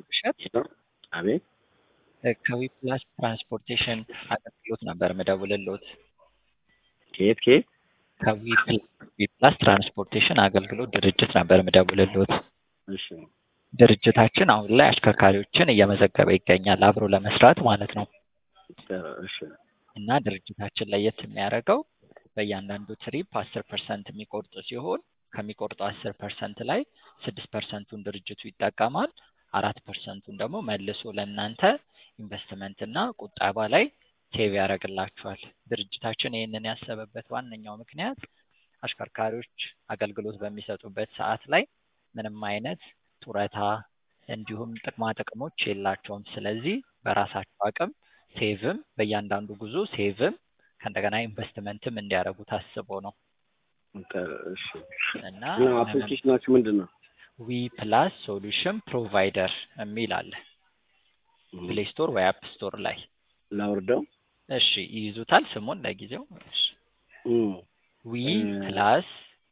እሸት አቤት ከዊፕላስ ትራንስፖርቴሽን አገልግሎት ነበር ምደውልልዎት። ከየት ከየት? ከዊፕላስ ትራንስፖርቴሽን አገልግሎት ድርጅት ነበር ምደውልልዎት። እሺ ድርጅታችን አሁን ላይ አሽከርካሪዎችን እየመዘገበ ይገኛል አብሮ ለመስራት ማለት ነው። እሺ እና ድርጅታችን ለየት የሚያደርገው በእያንዳንዱ ትሪፕ አስር ፐርሰንት የሚቆርጥ ሲሆን ከሚቆርጠው አስር ፐርሰንት ላይ ስድስት ፐርሰንቱን ድርጅቱ ይጠቀማል። አራት ፐርሰንቱን ደግሞ መልሶ ለእናንተ ኢንቨስትመንት እና ቁጠባ ላይ ሴቭ ያደርግላችኋል። ድርጅታችን ይህንን ያሰበበት ዋነኛው ምክንያት አሽከርካሪዎች አገልግሎት በሚሰጡበት ሰዓት ላይ ምንም አይነት ጡረታ እንዲሁም ጥቅማ ጥቅሞች የላቸውም። ስለዚህ በራሳቸው አቅም ሴቭም በእያንዳንዱ ጉዞ ሴቭም ከእንደገና ኢንቨስትመንትም እንዲያደርጉ ታስቦ ነው እሺ እና እና አፕሊኬሽናችሁ ምንድን ነው? ዊ ፕላስ ሶሉሽን ፕሮቫይደር የሚል አለ ፕሌይ ስቶር ወይ አፕ ስቶር ላይ ላውርደው? እሺ ይይዙታል ስሙን ለጊዜው እሺ እም ዊ እ- ፕላስ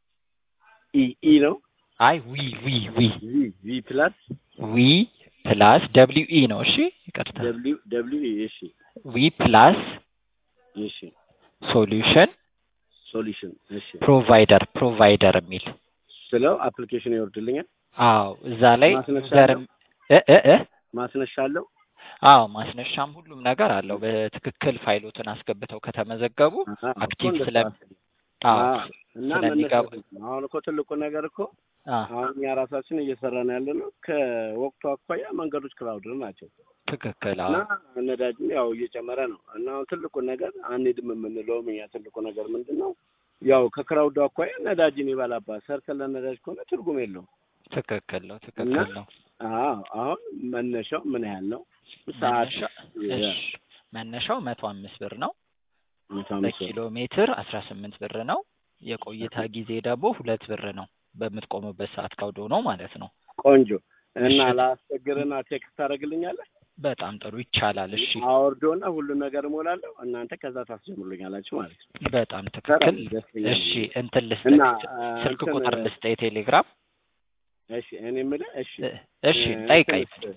ኢ ኢ ነው? አይ ዊ ዊ ዊ ቪ ቪ ፕላስ ዊ ፕላስ ደብሊው ኢ ነው እሺ ይቅርታ ደብሊው ደብሊው ኢ እሺ ዊ ፕላስ እሺ ሶሉሽን ሶሉሽን እሺ ፕሮቫይደር ፕሮቫይደር የሚል ስለው አፕሊኬሽን ይወርድልኛል? አዎ እዛ ላይ ማስነሻ ዘርም እ እ እ ማስነሻ አለው? አዎ ማስነሻም ሁሉም ነገር አለው። በትክክል ፋይሎትን አስገብተው ከተመዘገቡ አሃ፣ አክቲቭ እኮ ስለ እንደዛ አዎ አዎ፣ እና ስለሚገባ መነሻ አሁን እኮ ትልቁ ነገር እኮ አ አሁን እኛ ራሳችን እየሰራን ያለ ነው ከወቅቱ አኳያ መንገዶች ክራውድ ናቸው ትክክል እና አዎ ነዳጅም ያው እየጨመረ ነው እና አሁን ትልቁ ነገር አንሄድም የምንለውም እኛ ትልቁ ነገር ምንድን ነው ያው ከክራውዱ አኳያ ነዳጅን ይበላባት ሰርተን ለነዳጅ ከሆነ ትርጉም የለውም ትክክል ነው እና ትክክል ነው። አዎ አሁን መነሻው ምን ያህል ነው ሰዓት መነሻ እሺ መነሻው መቶ አምስት ብር ነው። መቶ አምስት ብር። በኪሎ ሜትር አስራ ስምንት ብር ነው። የቆይታ ጊዜ ደግሞ ሁለት ብር ነው። በምትቆሙበት ሰዓት ከውዶ ነው ማለት ነው። ቆንጆ እና እሺ። ላስቸግርና ቴክስት ታደርግልኛለህ በጣም ጥሩ ይቻላል። እሺ አወርዶና ሁሉን ነገር እሞላለሁ እናንተ ከዛ ታስጀምሩልኛላችሁ ማለት ነው በጣም ትክክል። ደስ ይለኛል። እሺ እንትን ልስጥ እና ስልክ እንትን- ቁጥር ልስጥ የቴሌግራም እሺ እኔ የምልህ እሺ እ- እሺ እ- ጠይቀኝ። እንትንስ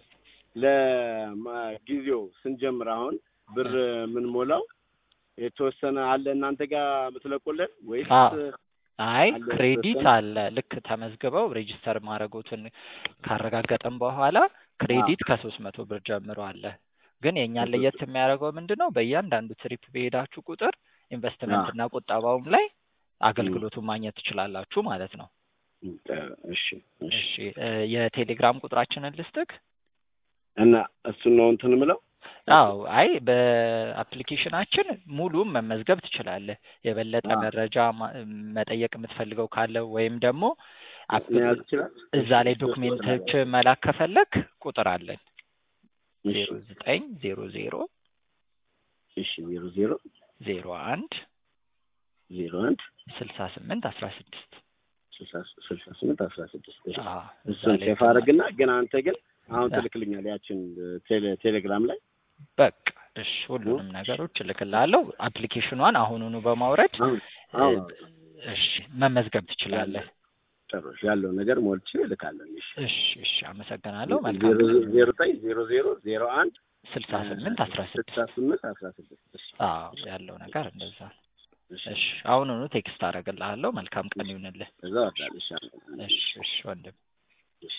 ለጊዜው ስንጀምር አሁን ብር የምንሞላው የተወሰነ አለ እናንተ ጋር የምትለቁልን ወይስ አዎ። አይ አለ ክሬዲት የተወሰነ? አለ። ልክ ተመዝግበው ሬጂስተር ማድረጉትን ካረጋገጠን በኋላ ክሬዲት ከሶስት መቶ ብር ጀምሮ አለ። ግን የእኛን ለየት የሚያደርገው ምንድን ነው? በእያንዳንዱ ትሪፕ በሄዳችሁ ቁጥር ኢንቨስትመንት እና ቁጠባውም ላይ አገልግሎቱን ማግኘት ትችላላችሁ ማለት ነው። እሺ እሺ እሺ እ የቴሌግራም ቁጥራችንን ልስጥክ? እና እሱን ነው እንትን ምለው አዎ አይ በአፕሊኬሽናችን ሙሉም መመዝገብ ትችላለህ። የበለጠ አዎ። መረጃ ማ- መጠየቅ የምትፈልገው ካለ ወይም ደግሞ አፕ- መያዝ ይችላል እዛ ላይ ዶክሜንቶች መላክ ከፈለክ ቁጥር አለን እሺ ዜሮ ዘጠኝ ዜሮ ዜሮ እሺ ዜሮ ዜሮ ዜሮ አንድ ዜሮ አንድ ስልሳ ስምንት አስራ ስድስት ስልሳ ስልሳ ስምንት አስራ ስድስት እሺ እዛ እሱን ላይ ሴፍ አድርግና ግን አንተ ግን አሁን አ- ትልክልኛል ያችን ቴሌ ቴሌግራም ላይ በቃ እሺ ሁሉንም ነገሮች እልክልሃለሁ። አፕሊኬሽኗን አሁኑኑ በማውረድ አሁን አሁን እሺ መመዝገብ ትችላለህ። ጥሩ ያለው ነገር ሞልቼ እልካለሁ እሺ እሺ እሺ አመሰግናለሁ። ዜሮ መልካም ዜሮ ዘጠኝ ዜሮ ዜሮ ዜሮ አንድ ስልሳ ስምንት አስራ ስልሳ ስድስት ስምንት አስራ ስድስት እሺ አዎ ያለው ነገር እንደዛ ነው። እሺ እሺ አሁኑኑ ቴክስት አደርግልሃለሁ። መልካም ቀን ይሁንልህ። እዛ ወዳለሽ እሺ እሺ ወንድም